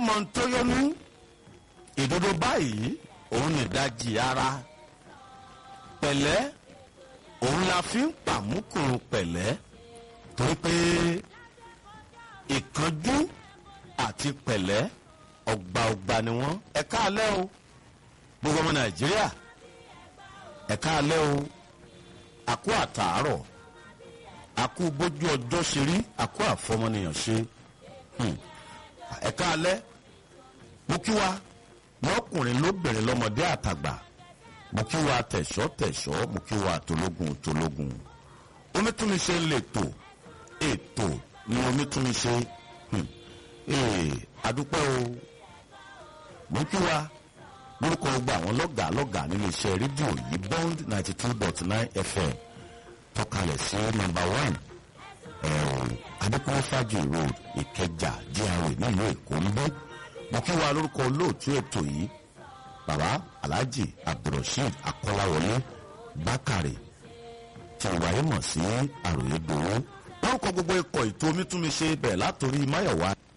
mọ tó yọnu ìdodo báyìí òun nìdajì ara pẹ̀lẹ́ òun la fi ń pàmùkùrù pẹ̀lẹ́ torí pé ìkánjú àti pẹ̀lẹ́ ọgbà ọgbà ni wọ́n ẹ káalẹ́ o gbogbo ọmọ nàìjíríà ẹ káalẹ́ o àkó àtàárọ̀ àkó bójú ọjọ́ ṣe rí àkó àfọmọnìyàn ṣe ẹ káalẹ́ mo kí wa lọ́kùnrin lóbìnrin lọ́mọdé àtàgbà mo kí wa tẹ̀sọ́ tẹ̀sọ́ mo kí wa tológun tológun onítúnmíṣe lè tò ètò ni onítúnmíṣe adúpẹ́ o mo kí wa lórúkọ gba àwọn lọ́gàá lọ́gàá nínú iṣẹ́ rédíò yìí bond ninety two dot nine fm tọ́kalẹ̀ sí number one adékúnwó fàájì road ìkẹjà gra nílùú èkó ń bẹ́ mo kí wa lórúkọ olóòtú ètò yìí bàbá alhaji abdulrasheed akọ́láwọlé bákàrè tí wàá mọ̀ sí àròyé gbòó lórúkọ gbogbo ikọ̀ ètò omítúnmiṣe bẹ̀rẹ̀ látòrí máyọ̀wá